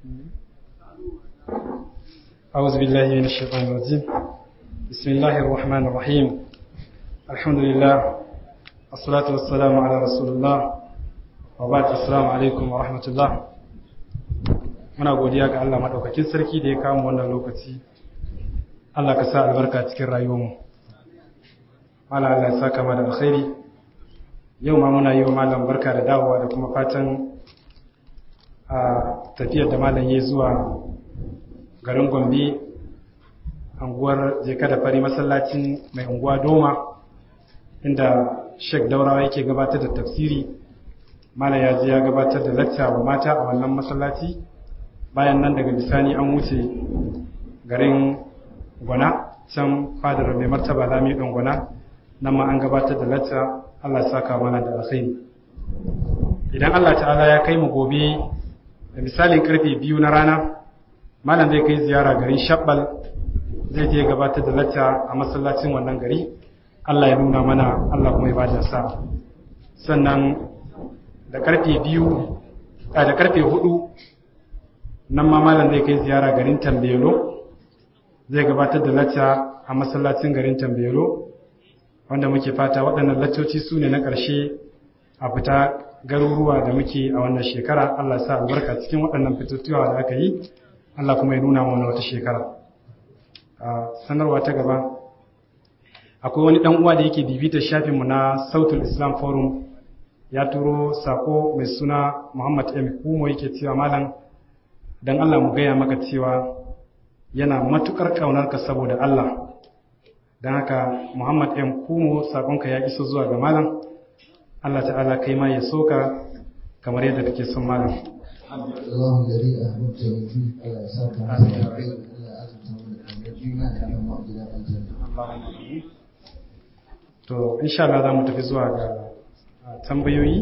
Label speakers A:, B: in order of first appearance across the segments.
A: أعوذ بالله من الشيطان الرجيم بسم الله الرحمن الرحيم الحمد لله الصلاة والسلام على رسول الله وبعد السلام عليكم ورحمة الله muna godiya ga Allah madaukakin sarki da ya kawo wannan lokaci Allah ka sa albarka cikin rayuwarmu Allah Allah ya saka mana da alkhairi yau ma muna yi wa malam barka da dawowa da kuma fatan a tafiyar da malam ya zuwa garin Gombe anguwar jeka da fari masallacin mai unguwa Doma inda Sheikh Daurawa yake gabatar da tafsiri malam ya je ya gabatar da lacca wa mata a wannan masallaci bayan nan daga bisani an wuce garin gwana can fadar mai martaba lami ɗan gwana nan ma an gabatar da lacca Allah saka mana da alkhairi idan Allah ta'ala ya kai mu gobe da misalin karfe biyu na rana malam zai kai ziyara garin shabbal zai je gabatar da lacca a masallacin wannan gari Allah ya nuna mana Allah kuma ya bada sa sannan da karfe biyu da karfe hudu nan ma malam zai kai ziyara garin tambelo zai gabatar da lacca a masallacin garin tambelo wanda muke fata waɗannan laccoci su ne na ƙarshe a fita garuruwa da muke a wannan shekara Allah sa albarka cikin waɗannan fitottuwa da aka yi Allah kuma ya nuna mana wata shekara a sanarwa ta gaba akwai wani ɗan uwa da yake bibitar shafinmu na sautul islam forum ya turo sako mai suna muhammad m kumo yake cewa malam don Allah mu gaya maka cewa yana matukar ƙaunarka saboda Allah don haka Muhammad M. Kumo saƙonka ya iso zuwa ga malam Allah ta'ala kai ma ya soka kamar yadda kake son malam
B: Allahun gari a mutum fi Allah ya saka masa da kai Allah ya azurta mu da kamar juna da kan mu gidan aljanna
A: to insha Allah za mu tafi zuwa ga tambayoyi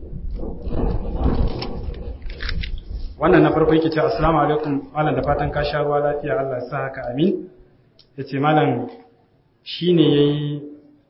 A: wannan na farko yake ce assalamu alaikum malam da fatan ka sha ruwa lafiya Allah ya sa haka amin yace malam shine yayi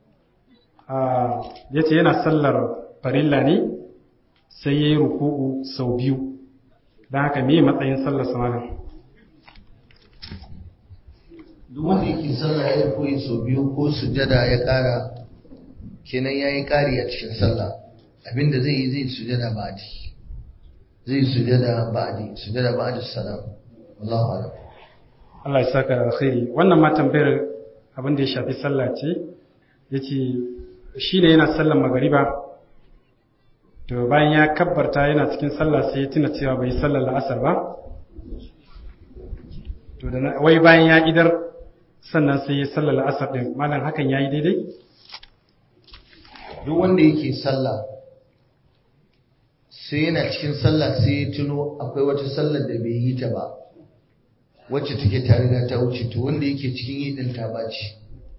A: a yace yana sallar farilla ne sai yayi ruku'u sau biyu dan haka me matsayin sallar sa malam
B: duk wanda yake sallah ya koyi sau biyu ko sujada ya kara kenan yayi kari a cikin sallah abinda zai yi zai sujada ba'di zai sujada ba'di sujada ba'di salam wallahu a'lam
A: Allah ya saka alkhairi wannan ma tambayar abin da ya shafi sallah ce yace shi ne yana sallar magariba to bayan ya kabbarta yana cikin sallah sai ya tuna cewa bai sallar la'asar ba to da wai bayan ya idar sannan sai ya sallar la'asar din malam hakan yayi daidai
B: duk wanda yake sallah sai yana cikin sallah sai ya tuno akwai wata sallar da bai yi ta ba wacce take ta riga ta wuce to wanda yake cikin yi din ta baci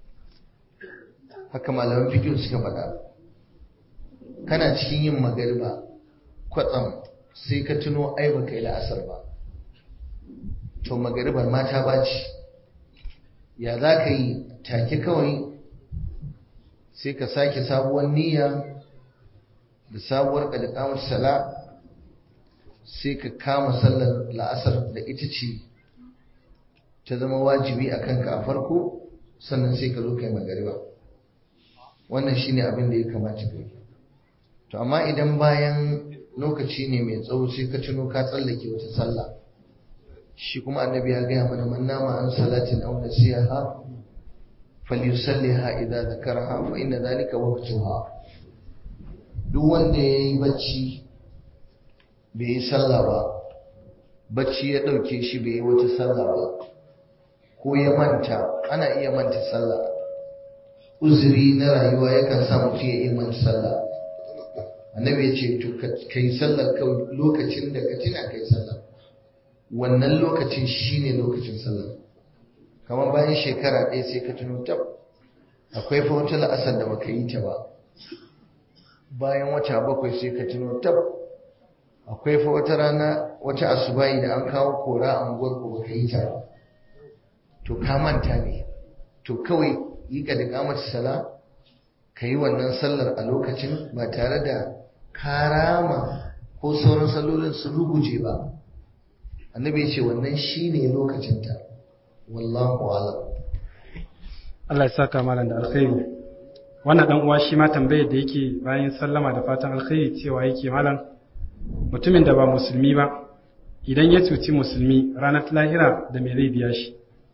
B: haka malaman fiqh suka faɗa kana cikin yin magariba kwatsam sai ka tuno ai baka yi la'asar ba to magaribar ma ta baci ya za ka yi take kawai sai ka sake sabuwar niyya da sabuwar ƙadƙamar sala sai ka kama sallar la'asar da ita ce ta zama wajibi a kanka a farko sannan sai ka zo kai magariba wannan shine abin da ya kamata ka yi to amma idan bayan lokaci ne mai tsawo sai ka tuno ka tsallake wata sallah shi kuma annabi ya gaya mana man nama an salatin aw nasiha falyusalliha idza zakaraha fa inna dhalika waqtuha duk wanda yayi bacci bai yi sallah ba bacci ya dauke shi bai yi wata sallah ba ko ya manta ana iya manta sallah uzuri na rayuwa yakan sa mutum ya iya manta sallah annabi ya ce to ka yi sallar kawai lokacin da ka tuna ka yi sallah wannan lokacin shine lokacin sallah kamar bayan shekara ɗaya sai ka tuno tab akwai fa wata la'asar da baka yi ta ba bayan wata bakwai sai ka tuno tab akwai fa wata rana wata asubahi da an kawo kora a unguwar ku baka yi ta ba to ka manta ne to kawai yi ka da kamar sala ka yi wannan sallar a lokacin ba tare da karama ko sauran sallolin sun ruguje ba annabi ya ce wannan shine lokacinta wallahu alam
A: Allah ya saka malam da alkhairi wannan dan uwa shi ma tambayar da yake bayan sallama da fatan alkhairi cewa yake malam mutumin da ba musulmi ba idan ya cuci musulmi ranar lahira da me zai biya shi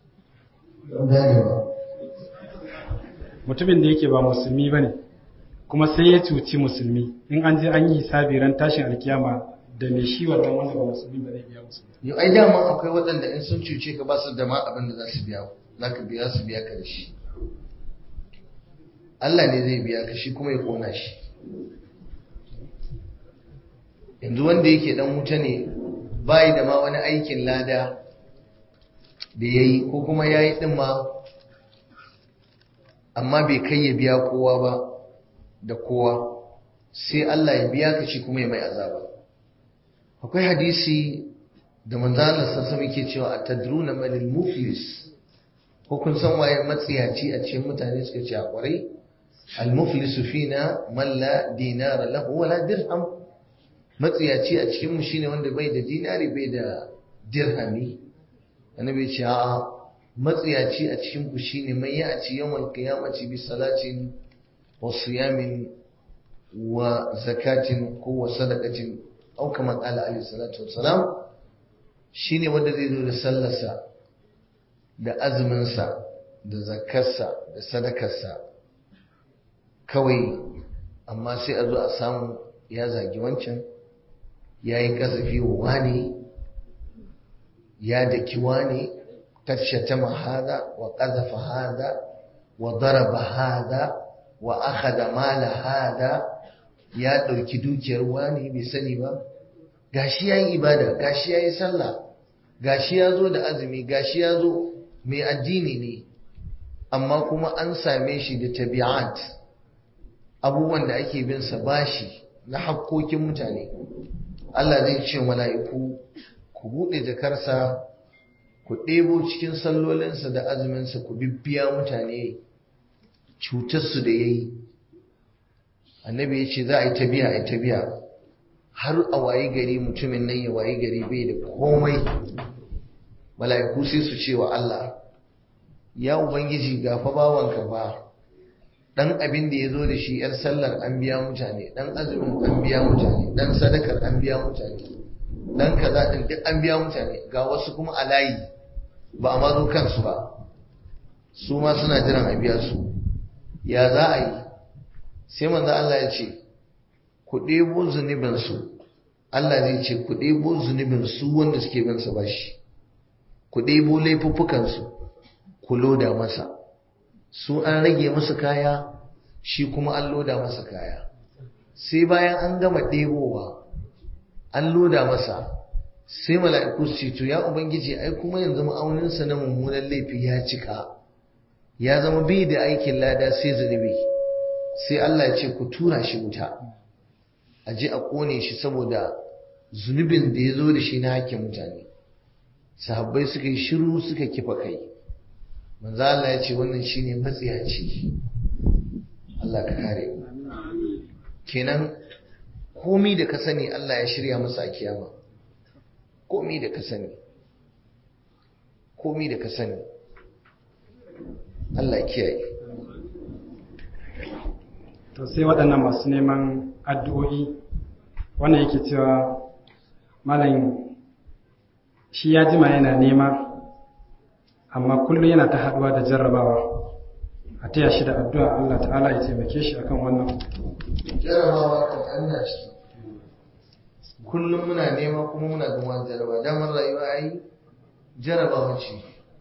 A: mutumin da yake ba musulmi bane kuma sai ya cuci musulmi in an je an yi hisabi ran tashin alkiyama da me shi wannan wanda ba musulmi ba zai biya musulmi
B: yau ai dama akwai waɗanda in sun cuce ka ba su da ma abin da za su biya za ka biya su biya ka da shi Allah ne zai biya ka shi kuma ya kona shi yanzu wanda yake dan wuta ne bai da ma wani aikin lada da ya yi ko kuma ya yi ɗin ma amma bai kai ya biya kowa ba da kowa sai Allah ya biya ka shi kuma ya mai azaba akwai hadisi da manzalar sassa muke cewa a tadruna malil muflis ko kun san waye matsiyaci a cikin mutane suka ce a kwarai al-muflisu fina man la dinara lahu wala dirham matsiyaci a cikin mu shine wanda bai da dinari bai da dirhami annabi ce a'a matsiyaci a cikin ku shine mai ya ci yawan qiyamati bi salatin wa siyamin wa zakatin ko wa sadaqatin au kama qala alayhi salatu wassalam shine wanda zai zo da sallarsa da azuminsa da zakarsa da sadakarsa kawai amma sai a zo a samu ya zagi wancan ya yi kasafi wa wani ya daki wani tashatama hada wa qazafa hada wa daraba hada wa akhadha mala hada ya dauki dukiyar wani bai sani ba gashi yayi ibada gashi yayi sallah gashi yazo da azumi gashi yazo mai addini ne amma kuma an same shi da tabi'at abubuwan da ake bin sa bashi na hakkokin mutane Allah zai ce mala'iku ku buɗe jakarsa ku ɗebo cikin sallolinsa da azuminsa ku bibbiya mutane cutarsu da ya yi annabi ya ce za a yi ta biya a yi ta biya har a wayi gari mutumin nan ya wayi gari bai da komai mala'iku sai su ce wa Allah ya ubangiji gafa bawanka ba dan abin da ya zo da shi yar sallar an biya mutane dan azumin an biya mutane dan sadakar an biya mutane dan kaza din duk an biya mutane ga wasu kuma a layi ba a mazo kansu ba su ma suna jiran a biya su ya za a yi sai manzo Allah ya ce ku ɗebo zunubin su Allah zai ce ku ɗebo zunubin su wanda suke bin sa bashi ku ɗebo laifuffukan su ku loda masa su an rage musu kaya shi kuma an loda masa kaya sai bayan an gama ɗebowa an loda masa sai mala'iku su ce to ya ubangiji ai kuma yanzu ma'auninsa na mummunan laifi ya cika ya zama bai da aikin lada sai zunubi sai Allah ya ce ku tura shi wuta a je a kone shi saboda zunubin da ya zo da shi na hakkin mutane sahabbai suka yi shiru suka kifa kai manzo Allah ya ce wannan shine matsiyaci Allah ka kare mu kenan komi da ka sani Allah ya shirya masa a kiyama komi da ka sani komi da ka sani Allah ya kiyaye
A: to sai waɗannan masu neman addu'o'i wannan yake cewa malam shi ya jima yana nema amma kullum yana ta haɗuwa da jarrabawa a taya shi da addu'a Allah ta'ala ya taimake shi akan wannan
B: jarabawa kan Allah ciki kullum muna nema kuma muna gama jaraba damar rayuwa ai jarabawa ce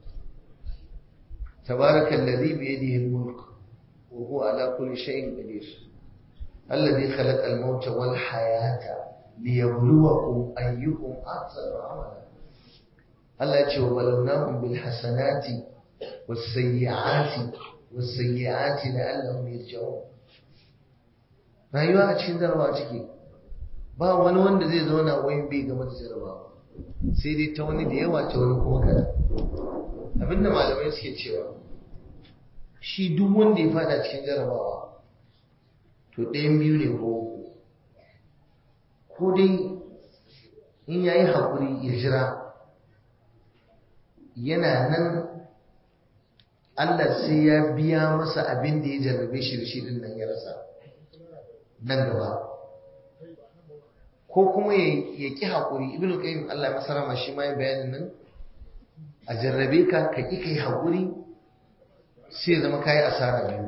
B: tabaraka alladhi bi yadihi al-mulk wa huwa ala kulli shay'in qadir alladhi khalaqa al-mauta wal hayata liyabluwakum ayyukum ahsanu amala Allah ya ce wa balawnahum bil hasanati was sayyi'ati was sayyi'ati la'allahum yarji'un rayuwa a cikin jarabawa ciki ba wani wanda zai zauna wai bai game da jarabawa sai dai ta wani da yawa ta wani kuma kada abinda malamai suke cewa shi duk wanda ya fada cikin jarabawa to ɗayan biyu ne ko ko dai in ya yi haƙuri ya jira yana nan Allah sai ya biya masa abin da ya jarrabe shi da shi din nan ya rasa nan gaba ko kuma ya ƙi haƙuri ibn qayyim Allah ya masa rama shi ma ya bayanin nan a jarrabe ka ka ƙi kai haƙuri sai zama kayi asara biyu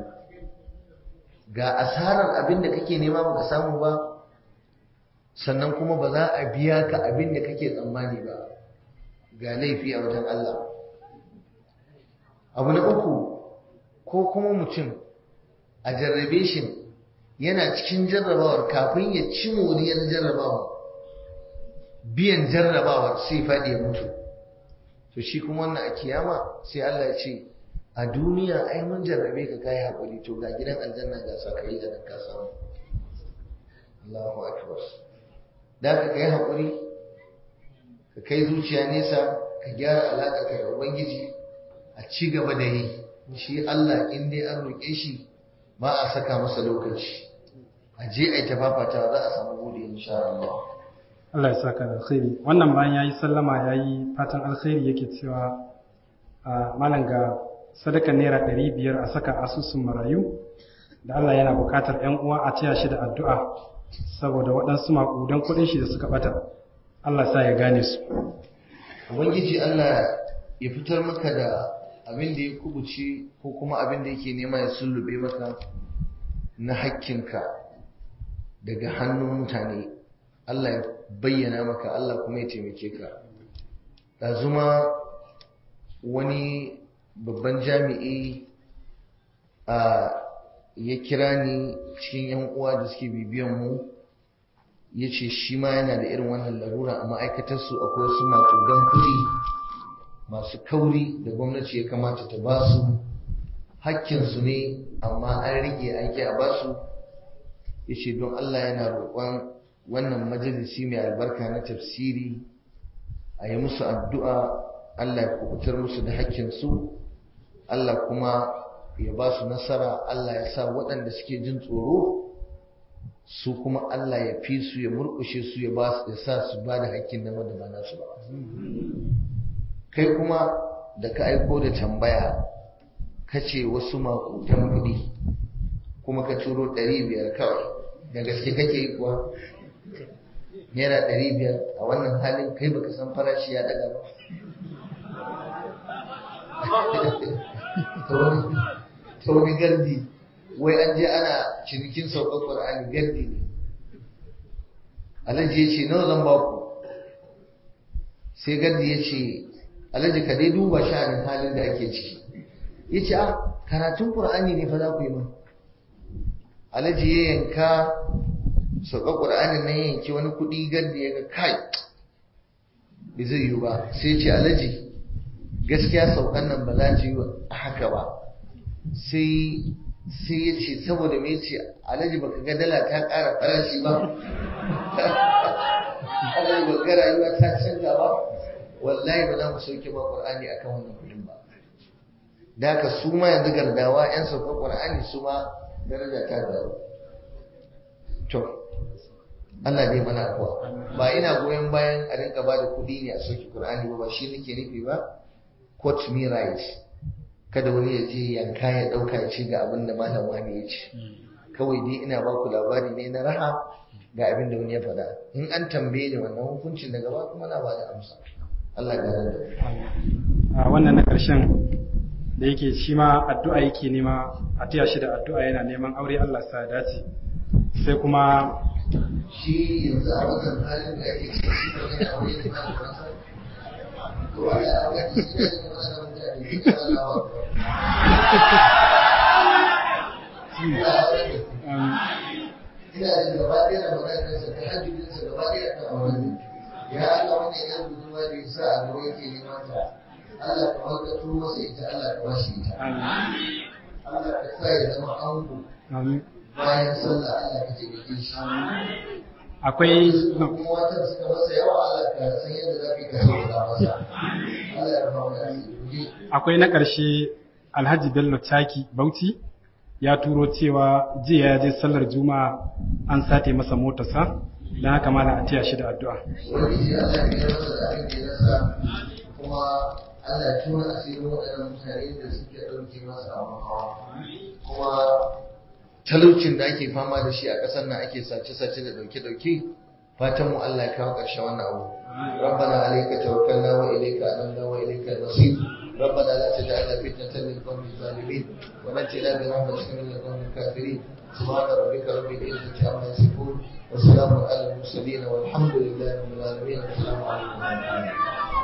B: ga asarar abin da kake nema baka samu ba sannan kuma ba za a biya ka abin da kake tsammani ba ga laifi a wajen Allah abu na uku ko kuma mutum a jarrabe shi yana cikin jarrabawar kafin ya ci moriyar jarrabawar biyan jarrabawar sai faɗi ya mutu to shi kuma wannan a kiyama sai Allah ya ce a duniya ai mun jarrabe ka kai hakuri to ga gidan aljanna ga sakai da ka samu Allahu akbar da ka kai hakuri ka kai zuciya nesa ka gyara alaka ka da ubangiji a ci gaba da yi shi Allah in dai an roƙe shi ba a saka masa lokaci a je a yi tafafata za a samu gode insha Allah
A: Allah ya saka da alkhairi wannan bayan yayi sallama yayi fatan alkhairi yake cewa a malam ga sadaka naira ɗari biyar a saka asusun marayu da Allah yana buƙatar ‘yan uwa a taya shi da addu'a saboda waɗansu maƙudan kuɗin shi da suka ɓata Allah sa ya gane su
B: Ubangiji Allah ya fitar maka da abin da ya kubuce ko kuma abin da yake nema ya sullube maka na hakkinka daga hannun mutane Allah ya bayyana maka Allah kuma ya taimake ka ɗazuma wani babban jami'i a ya kira ni cikin yan uwa da suke bibiyan mu ya ce shi ma yana da irin wannan larura a ma'aikatarsu akwai wasu maƙudan kuɗi masu kauri da gwamnati ya kamata ta ba su hakkinsu ne amma an rike an ƙi a ba su ya ce don Allah yana roƙon wannan majalisi mai albarka na tafsiri a yi musu addu'a Allah ya kubutar musu da hakkinsu Allah kuma ya ba su nasara Allah ya sa waɗanda suke jin tsoro su kuma Allah ya fi su ya murƙushe su ya sa su ba da hakkin na wanda ba nasu ba kai kuma da ka aiko da tambaya ka ce wasu makutan kuɗi kuma ka turo ɗari biyar kawai da gaske kake yi kuwa naira ɗari biyar a wannan halin kai baka san farashi ya ɗaga ba ta wani gardi wai an je ana cinikin saukar ƙwar'ani gardi ne alhaji ya ce nawa zan ba ku sai gardi ya ce alhaji ka dai duba sha'anin halin da ake ciki ya ce a karatun ƙwar'ani ne fa za ku yi min alhaji ya yanka saukar ƙwar'ani na yanki wani kuɗi gardi ya ga kai bai zai yi ba sai ce alhaji gaskiya saukan nan ba za ta yi haka ba sai sai ya ce saboda me ce alhaji baka ga dala ta ƙara farashi ba alhaji baka ga rayuwa ta canza ba wallahi ba za mu sauke ba qur'ani akan wannan kudin ba da haka su ma yanzu gardawa yan sauka qur'ani su ma daraja ta garu to Allah dai mana afuwa ba ina goyon bayan a rinka ba da kuɗi ne a sauke qur'ani ba ba shi nake nufi ba quote me right kada wani ya je yanka ya dauka ya ce ga abin da malam wani ya ce kawai dai ina ba ku labari ne na raha ga abin da wani ya faɗa in an tambaye ni wannan hukuncin daga ba kuma na ba da amsa Allah ga da
A: a wannan na ƙarshen da yake shi ma addu'a yake nema a taya shi da addu'a yana neman aure Allah sa dace sai kuma
B: shi yanzu a wannan halin da ake ciki shi ba yana aure da malam to ya ga shi ne wannan mutane shi Allah ina da gaba ɗaya da maganarsa ta hajjinsa gaba ɗaya kan auren ya Allah wanda ya gudunma da ya sa a gaba yake neman ta Allah ka wakato masa ita Allah ka bashi ita Allah ka sa ya zama ango bayan sallah Allah ka taimake shi
A: akwai
B: kuma watan suka masa yawa Allah ka san yadda za ka yi ka sauka masa Allah ya rufa mana asiri
A: akwai na ƙarshe Alhaji Bello Chaki Bauchi ya turo cewa jiya ya je sallar juma'a an sate masa motarsa don haka mala a tiya shi da addu'a
B: wani shi Allah ya masa da abin da ya rasa kuma Allah ya tuna asirin waɗannan mutane da suke ɗauke masa abin hawa kuma talaucin da ake fama da shi a ƙasar nan ake sace-sace da ɗauke-ɗauke fatan mu Allah ya kawo ƙarshen wannan abu ربنا عليك توكلنا وإليك أنبنا وإليك المصير ربنا لا تجعلنا فتنة للقوم الظالمين ونجنا برحمتك من القوم الكافرين سبحان ربك رب العزة عما يصفون وسلام على المرسلين والحمد لله رب العالمين والسلام عليكم ورحمة الله